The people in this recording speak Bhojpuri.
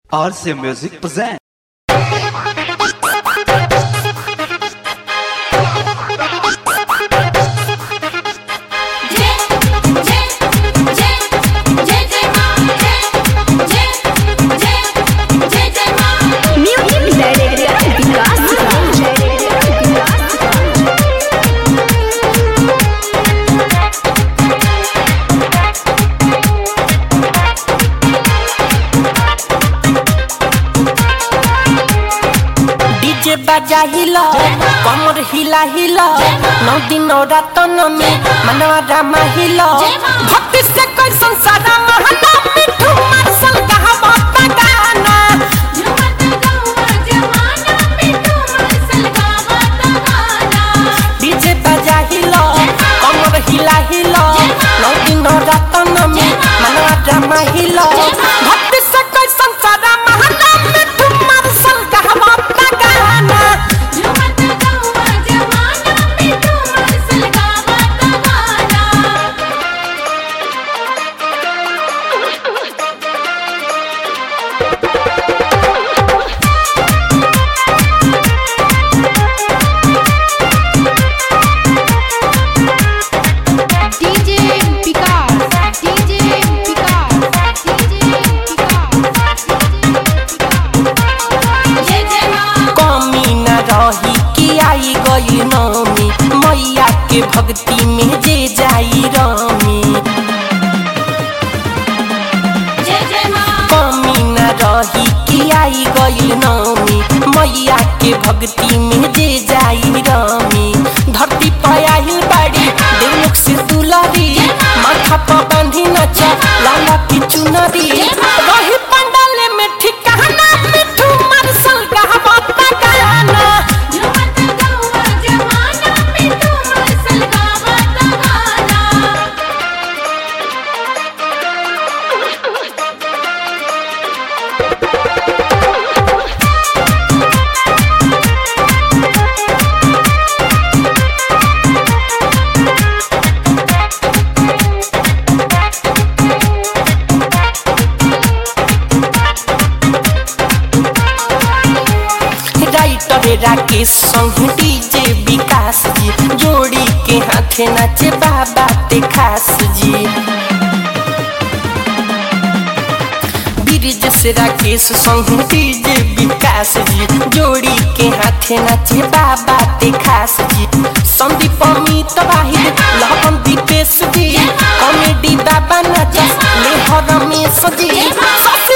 RC Music present. Music Director Vikas DJ बजा हिला कमर हिला हिला नौ दिन रात में मनवा रामा हिला भक्ति से कोई संसार महना मिठू मारसल कहा गाना डीजे बजा हिला कमर हिला हिला नौ दिन रात में मनवा रामा हिला भक्ति से कोई संसार महना मिठू मारसल कहा गाना DJ Vikas DJ Vikas DJ कमी न रही कि आई गई नमी मैया के भक्ति में जे जाई रमी कमी न रही कि आई गई नमी मैया के भक्ति में जे जाई रमी धरती पर आइल बाड़ी देवलोक से दुलारी माथा पर बांधी नच लाला की चुनरी रही पंडाले में ठिकाना मिठू मारसल कहबत गाना राइटर राकेश संग डीजे विकास जी जोड़ी के हाथे नाचे बाबा ते खास जी ब्रिज से राकेश संग डीजे विकास जी जोड़ी के हाथे नाचे बाबा ते खास जी संदीप अमित वाहिद लहन दीपेश जी कॉमेडी बाबा नाचा ले रमेश जी